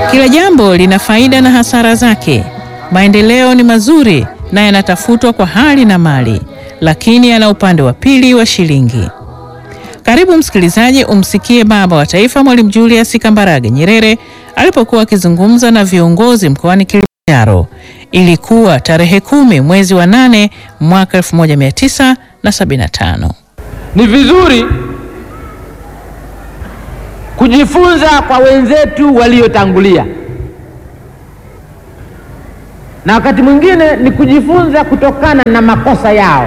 Kila jambo lina faida na hasara zake. Maendeleo ni mazuri na yanatafutwa kwa hali na mali, lakini yana upande wa pili wa shilingi. Karibu msikilizaji, umsikie Baba wa Taifa Mwalimu Julius Kambarage Nyerere alipokuwa akizungumza na viongozi mkoani Kilimanjaro. Ilikuwa tarehe kumi mwezi wa nane mwaka 1975. Ni vizuri kujifunza kwa wenzetu waliotangulia, na wakati mwingine ni kujifunza kutokana na makosa yao.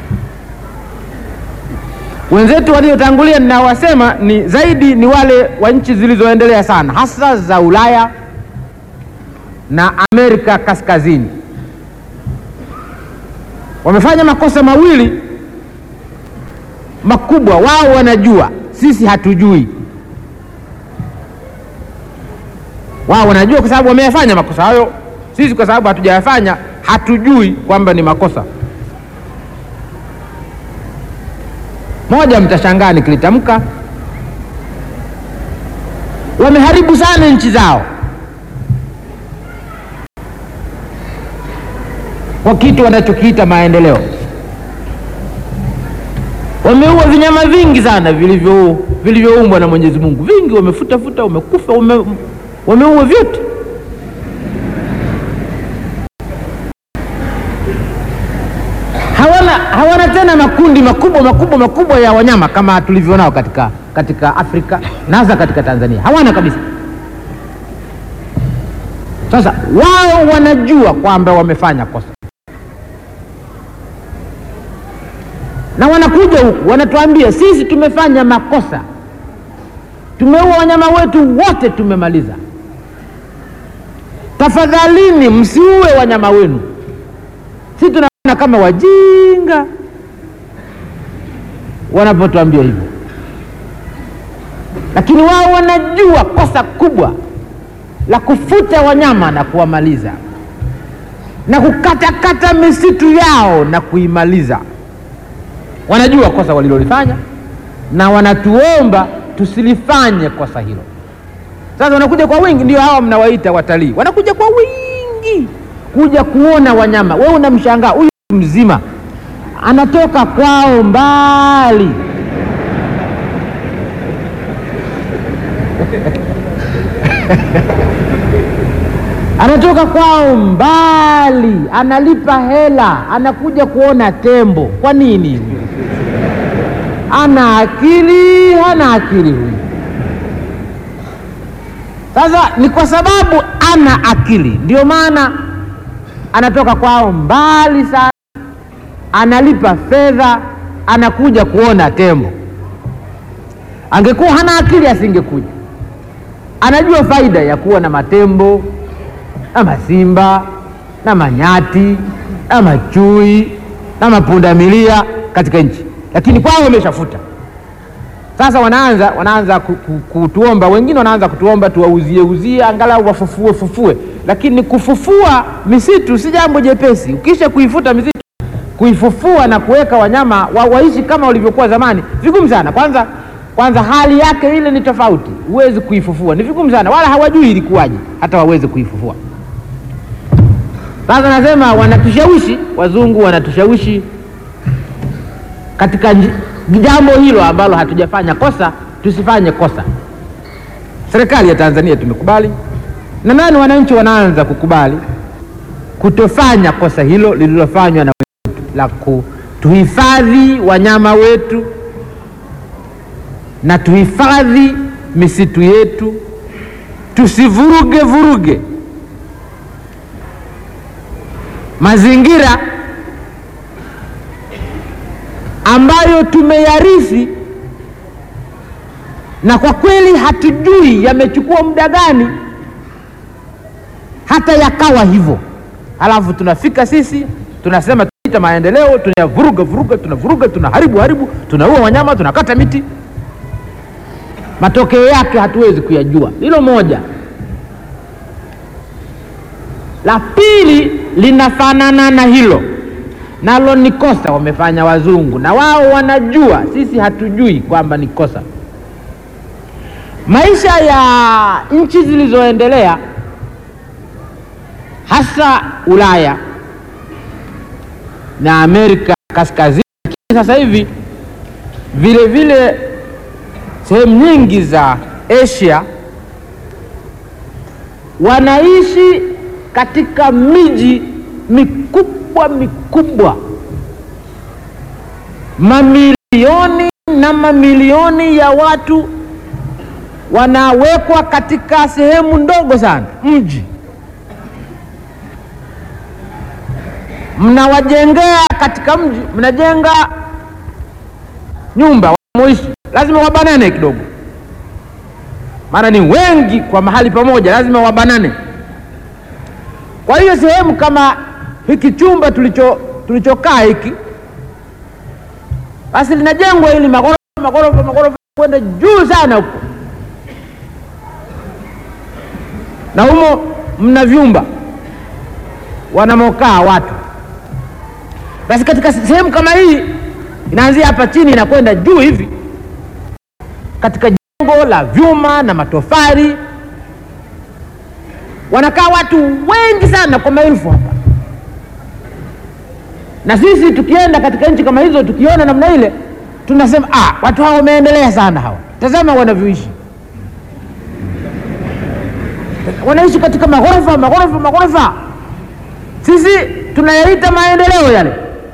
Wenzetu waliotangulia ninawasema ni zaidi ni wale wa nchi zilizoendelea sana, hasa za Ulaya na Amerika Kaskazini. Wamefanya makosa mawili makubwa, wao wanajua, sisi hatujui. Wao wanajua kwa sababu wameyafanya makosa hayo, sisi kwa sababu hatujayafanya hatujui kwamba ni makosa. Moja, mtashangaa nikilitamka, wameharibu sana nchi zao kwa kitu wanachokiita maendeleo. Wameua vinyama vingi sana vilivyo vilivyoumbwa na Mwenyezi Mungu, vingi wamefuta futa, wamekufa, wame, wameua vyote. Hawana, hawana tena makundi makubwa makubwa makubwa ya wanyama kama tulivyo nao katika, katika Afrika na hasa katika Tanzania, hawana kabisa. Sasa wao wanajua kwamba wamefanya kosa na wanakuja huku wanatuambia sisi tumefanya makosa, tumeua wanyama wetu wote, tumemaliza. Tafadhalini msiue wanyama wenu. Sisi tunaona kama wajinga wanapotuambia hivyo, lakini wao wanajua kosa kubwa la kufuta wanyama na kuwamaliza na kukatakata misitu yao na kuimaliza wanajua kosa walilolifanya na wanatuomba tusilifanye kosa hilo. Sasa wanakuja kwa wingi, ndio hawa mnawaita watalii, wanakuja kwa wingi kuja kuona wanyama. Wewe unamshangaa huyu mzima anatoka kwao mbali anatoka kwao mbali, analipa hela, anakuja kuona tembo. Kwa nini? Ana akili? Hana akili huyu? Sasa ni kwa sababu ana akili, ndio maana anatoka kwao mbali sana, analipa fedha, anakuja kuona tembo. Angekuwa hana akili, asingekuja. Anajua faida ya kuwa na matembo na masimba na manyati na machui na mapundamilia katika nchi, lakini kwao wameshafuta. Sasa wanaanza wanaanza kutuomba, wengine wanaanza kutuomba tuwauzie uzie, angalau wafufue fufue, lakini kufufua misitu si jambo jepesi. Ukisha kuifuta misitu, kuifufua na kuweka wanyama wa, waishi kama walivyokuwa zamani, vigumu sana. Kwanza kwanza hali yake ile ni tofauti, huwezi kuifufua, ni vigumu sana, wala hawajui ilikuwaje hata waweze kuifufua. Sasa nasema wanatushawishi, wazungu wanatushawishi katika jambo hilo ambalo hatujafanya kosa, tusifanye kosa. Serikali ya Tanzania tumekubali, na nani, wananchi wanaanza kukubali kutofanya kosa hilo lililofanywa na wetu la kutuhifadhi wanyama wetu na tuhifadhi misitu yetu, tusivuruge vuruge mazingira ambayo tumeyarithi, na kwa kweli hatujui yamechukua muda gani hata yakawa hivyo. Halafu tunafika sisi tunasema tunaita maendeleo, tunayavuruga vuruga, tunavuruga, tunaharibu haribu, tunaua wanyama, tunakata miti. Matokeo yake hatuwezi kuyajua. Hilo moja. La pili linafanana na hilo, nalo ni kosa wamefanya wazungu, na wao wanajua, sisi hatujui kwamba ni kosa. Maisha ya nchi zilizoendelea hasa Ulaya na Amerika Kaskazini, sasa hivi vile vile sehemu nyingi za Asia wanaishi katika miji mikubwa mikubwa, mamilioni na mamilioni ya watu wanawekwa katika sehemu ndogo sana, mji mnawajengea katika mji, mnajenga nyumba wamoishi, lazima wabanane kidogo, maana ni wengi kwa mahali pamoja, lazima wabanane. Kwa hiyo sehemu kama hiki chumba tulicho tulichokaa hiki, basi linajengwa ili magorofa magorofa magorofa kwenda juu sana huko, na humo mna vyumba wanamokaa watu. Basi katika sehemu kama hii inaanzia hapa chini inakwenda juu hivi, katika jengo la vyuma na matofali wanakaa watu wengi sana kwa maelfu hapa, na sisi tukienda katika nchi kama hizo tukiona namna ile tunasema ah, watu hao wameendelea sana hawa, tazama wanavyoishi. Wanaishi katika maghorofa maghorofa maghorofa, sisi tunayaita maendeleo yale.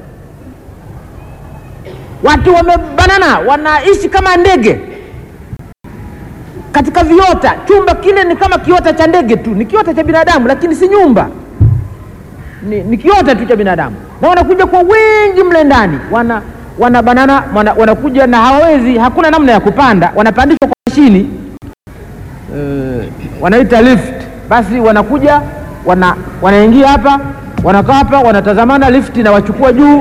Watu wamebanana, wanaishi kama ndege katika viota. Chumba kile ni kama kiota cha ndege tu, ni kiota cha binadamu, lakini si nyumba, ni, ni kiota tu cha binadamu, na wanakuja kwa wingi mle ndani, wana wanabanana, wana, wanakuja na hawawezi, hakuna namna ya kupanda, wanapandishwa kwa mashini uh, wanaita lift. Basi wanakuja wana, wanaingia hapa, wanakaa hapa, wanatazamana, lift na wachukua juu uh,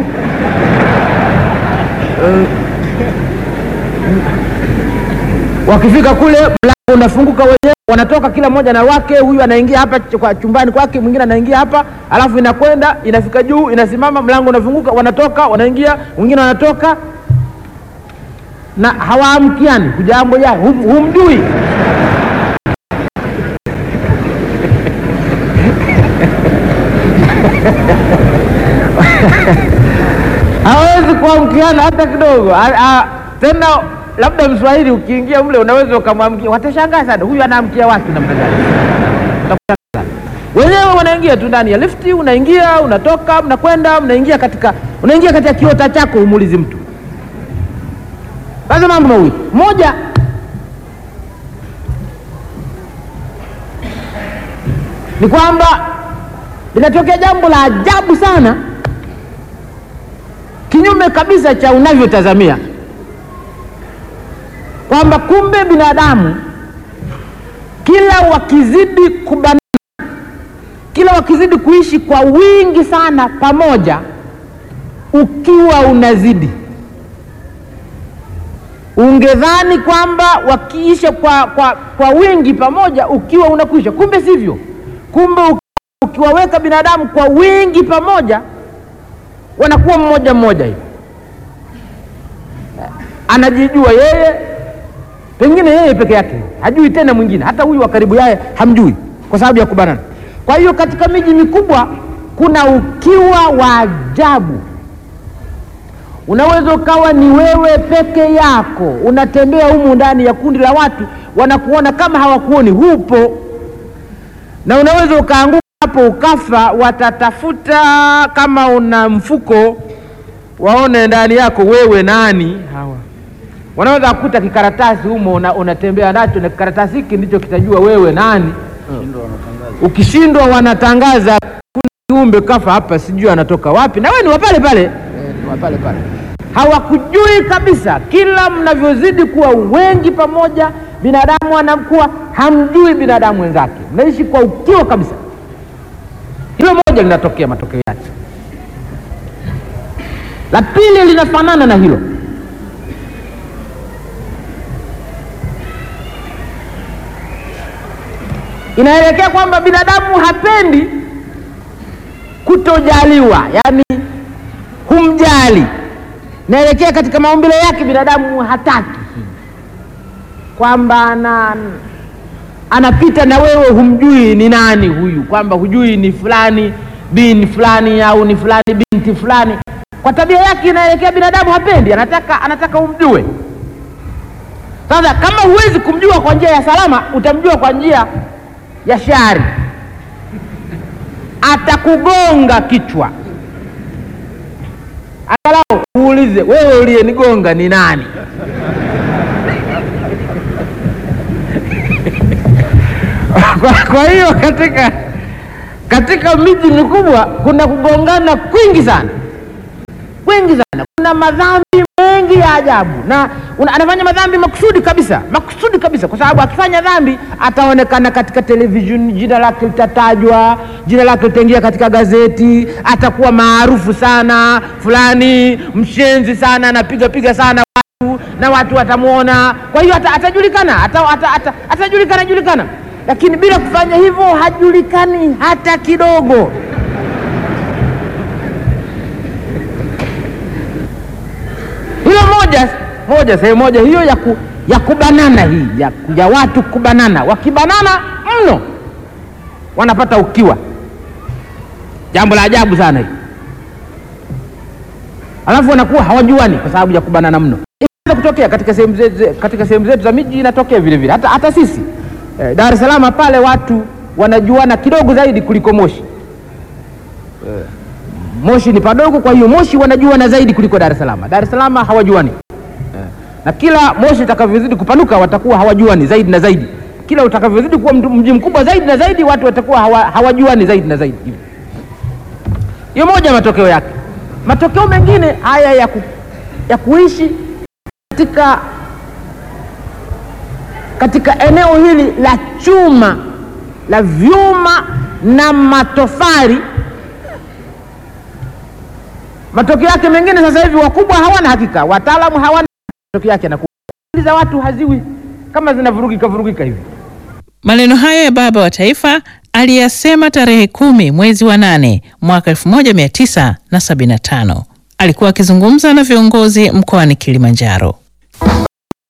wakifika kule mlango unafunguka wenyewe, wanatoka kila mmoja na wake. Huyu anaingia hapa kwa chumbani kwake, mwingine anaingia hapa, alafu inakwenda inafika juu, inasimama, mlango unafunguka, wanatoka wanaingia, wengine wanatoka, na hawaamkiani. Hujambo ya hum, humjui hawezi kuamkiana hata kidogo. Tena labda Mswahili ukiingia mle unaweza ukamwamkia, watashangaa sana, huyu anaamkia watu namna gani? Wenyewe wanaingia tu ndani ya lifti, unaingia unatoka, mnakwenda mnaingia katika unaingia katika kiota chako, umuulizi mtu. Sasa mambo mawili, moja ni kwamba linatokea jambo la ajabu sana, kinyume kabisa cha unavyotazamia kwamba kumbe binadamu kila wakizidi kubanana, kila wakizidi kuishi kwa wingi sana pamoja, ukiwa unazidi, ungedhani kwamba wakiisha kwa, kwa, kwa wingi pamoja, ukiwa unakwisha. Kumbe sivyo. Kumbe ukiwaweka binadamu kwa wingi pamoja, wanakuwa mmoja mmoja hivi, anajijua yeye pengine yeye peke yake hajui tena mwingine, hata huyu wa karibu yaye hamjui kwa sababu ya kubanana. Kwa hiyo katika miji mikubwa kuna ukiwa wa ajabu. Unaweza ukawa ni wewe peke yako unatembea humu ndani ya kundi la watu, wanakuona kama hawakuoni, hupo, na unaweza ukaanguka hapo ukafa. Watatafuta kama una mfuko, waone ndani yako wewe nani hawa wanaweza kukuta kikaratasi humo unatembea una nacho na kikaratasi hiki ndicho kitajua wewe nani. Ukishindwa wanatangaza kuna kiumbe kafa hapa, sijui anatoka wapi, na wewe ni wapale pale, e, ni wapale pale. Hawakujui kabisa. Kila mnavyozidi kuwa wengi pamoja, binadamu anakuwa hamjui binadamu wenzake, mnaishi kwa ukiwa kabisa. Hilo moja linatokea matokeo yake. La pili linafanana na hilo inaelekea kwamba binadamu hapendi kutojaliwa, yaani humjali. Inaelekea katika maumbile yake binadamu hataki, kwamba ana anapita na wewe humjui ni nani huyu, kwamba hujui ni fulani bin fulani au ni fulani binti fulani. Kwa tabia yake inaelekea binadamu hapendi, anataka anataka umjue. Sasa kama huwezi kumjua kwa njia ya salama, utamjua kwa njia ya shari, atakugonga kichwa. Angalau uulize wewe, uliyenigonga ni nani? kwa, kwa hiyo katika katika miji mikubwa kuna kugongana kwingi sana kwingi sana, kuna madhambi mengi ya ajabu, na una, anafanya madhambi makusudi kabisa, makusudi kabisa, kwa sababu akifanya dhambi ataonekana katika television, jina lake litatajwa, jina lake litaingia katika gazeti, atakuwa maarufu sana, fulani mshenzi sana, anapiga piga sana watu na watu watamwona. Kwa hiyo ata, atajulikana ata, ata, ata, atajulikana julikana, lakini bila kufanya hivyo hajulikani hata kidogo. Hilo moja moja, sehemu moja hiyo ya, ku, ya kubanana hii ya, ya watu kubanana, wakibanana mno wanapata ukiwa, jambo la ajabu sana hii, alafu wanakuwa hawajuani kwa sababu ya kubanana mno. Inaweza kutokea katika sehemu zetu, katika sehemu zetu za miji inatokea vile vile, hata, hata sisi eh, Dar es Salaam pale watu wanajuana kidogo zaidi kuliko Moshi. Eh, Moshi ni padogo, kwa hiyo Moshi wanajuana zaidi kuliko Dar es Salaam. Dar es Salaam hawajuani eh, na kila Moshi utakavyozidi kupanuka watakuwa hawajuani zaidi na zaidi. Kila utakavyozidi kuwa mji mkubwa zaidi na zaidi watu watakuwa hawa, hawajuani zaidi na zaidi. Hiyo moja matokeo yake. Matokeo mengine haya ya, ku, ya kuishi katika katika eneo hili la chuma la vyuma na matofali, matokeo yake mengine sasa hivi wakubwa hawana hakika, wataalamu hawana matokeo yake, na za watu haziwi kama zinavurugika vurugika hivi. Maneno hayo ya baba wa taifa aliyasema tarehe kumi mwezi wa nane mwaka 1975 alikuwa akizungumza na viongozi mkoani Kilimanjaro.